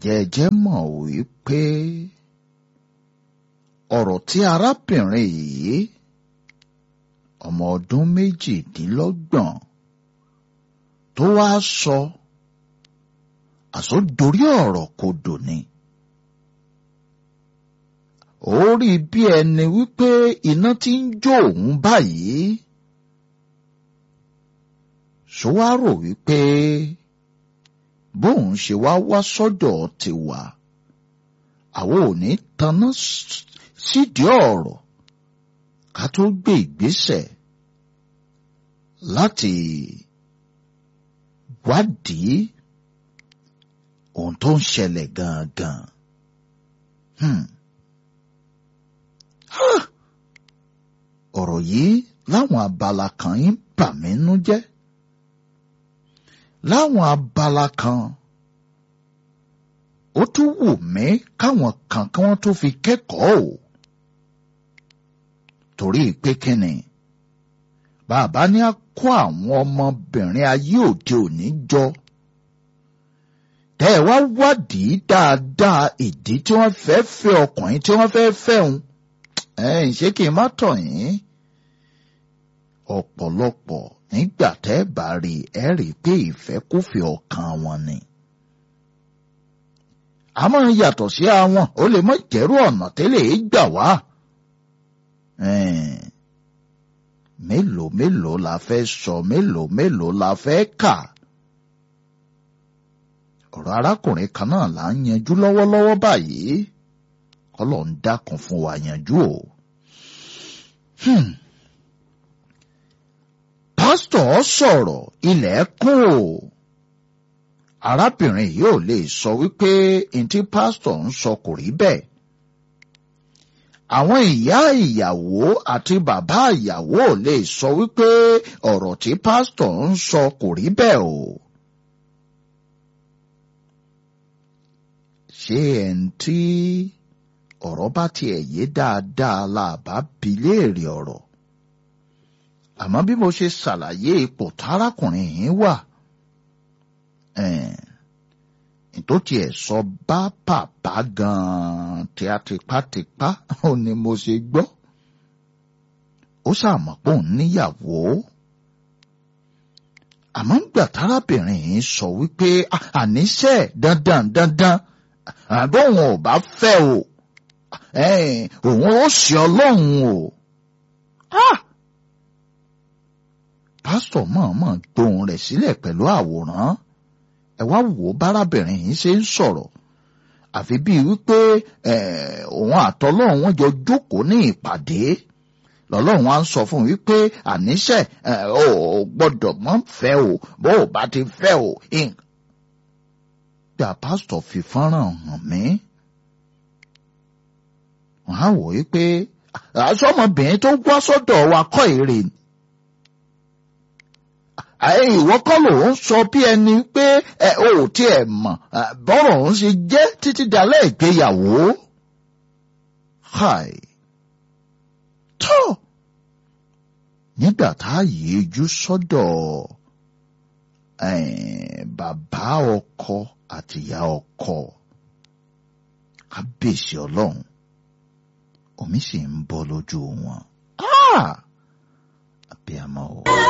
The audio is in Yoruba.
ǹjẹ́ ẹ jẹ́ mọ̀ wípé ọ̀rọ̀ tí arábìnrin yìí ọmọ ọdún méjìdínlọ́gbọ̀n tó wá sọ àsọdorí ọ̀rọ̀ kodò ni. ó rí bí ẹni wípé iná tí ń jó òun báyìí ṣó wá rò wípé bóun ṣe wá wá sọ́dọ̀ tiwa àwọn ò ní taná sídìí ọ̀rọ̀ ká tó gbé ìgbésẹ̀ láti wádìí ohun tó ń ṣẹlẹ̀ gangan. Hmm. ọ̀rọ̀ yìí láwọn abala kan ń bà mí nú jẹ́ láwọn abala kan ó tún wù mí káwọn kan kí wọ́n tó fi kẹ́kọ̀ọ́ o torí pé kíni bàbá ní á kó àwọn ọmọbìnrin ayé òde òní jọ tẹ́ ẹ wá wádìí dáadáa ìdí tí wọ́n fẹ́ fẹ́ ọkùnrin tí wọ́n fẹ́ fẹ́ òun ẹ̀yìn ṣé kí n má tọ̀ yín ọ̀pọ̀lọpọ̀ nígbà tẹ́ ẹ bá rí ẹ rí i pé ìfẹ́kúfẹ̀ẹ́ ọkàn wọn ni. a máa ń yàtọ̀ sí àwọn ó lè mọ jẹ́rú ọ̀nà tẹ́lẹ̀ é gbà wá. mélòó mélòó la fẹ́ sọ mélòó mélòó la fẹ́ kà. ọ̀rọ̀ arákùnrin kan náà là ń yanjú lọ́wọ́lọ́wọ́ báyìí kọ́lọ̀ ń dákun fún wa yanjú o. Hmm pásítọ̀ sọ̀rọ̀ ilẹ̀ kún o. arábìnrin yìí ò lè sọ wípé ntí pásítọ̀ ń sọ kò rí bẹ́ẹ̀. àwọn ìyá ìyàwó àti bàbá ìyàwó ò lè sọ wípé ọ̀rọ̀ tí pásítọ̀ ń sọ kò rí bẹ́ẹ̀ o. ṣé ẹ̀ ń tí ọ̀rọ̀ bá tiẹ̀ yé dáadáa la bá bi léèrè ọ̀rọ̀ àmọ́ bí mo ṣe ṣàlàyé ipò tárákùnrin yìí wà tó tiẹ̀ sọ bá bàbá gan-an tí a tipátipá ó ní mo ṣe gbọ́ ó ṣàmọ̀ pé òun níyàwó àmọ́ ńgbà tárábìnrin yìí sọ wípé àníṣe dandan dandan àbóhùn ò bá fẹ́ o òun ó ṣe ọlọ́run o. Ah! pásítọ̀ mọ̀ọ́mọ̀ gbóhùn rẹ̀ sílẹ̀ pẹ̀lú àwòrán ẹ wá wò ó bárábìnrin yìí ṣe ń sọ̀rọ̀ àfi bíi wípé òun àtọlọ́run wọn jọ jókòó ní ìpàdé lọ́lọ́run á ń sọ fún un wípé àníṣe ò gbọ́dọ̀ mọ́ fẹ́ o bó o bá ti fẹ́ o. gbà pásítọ̀ fi fọ́nrán hàn mí wọ́n á wò wípé aṣọ́mọbìnrin tó wá sọ́dọ̀ wa kọ́ èrè ni ìwọ kọ́ ló ń sọ bí ẹni pé ẹ ò tiẹ̀ mọ̀ bọ́rọ̀ ń ṣe jẹ́ títí dalẹ́ ìgbéyàwó. Hi. tó nígbà tá a yéjú sọ́dọ̀ bàbá ọkọ àtìyá ọkọ kábíyèsí ọlọ́run omi sì ń bọ́ lójú wọn. àbí àmọ́ o.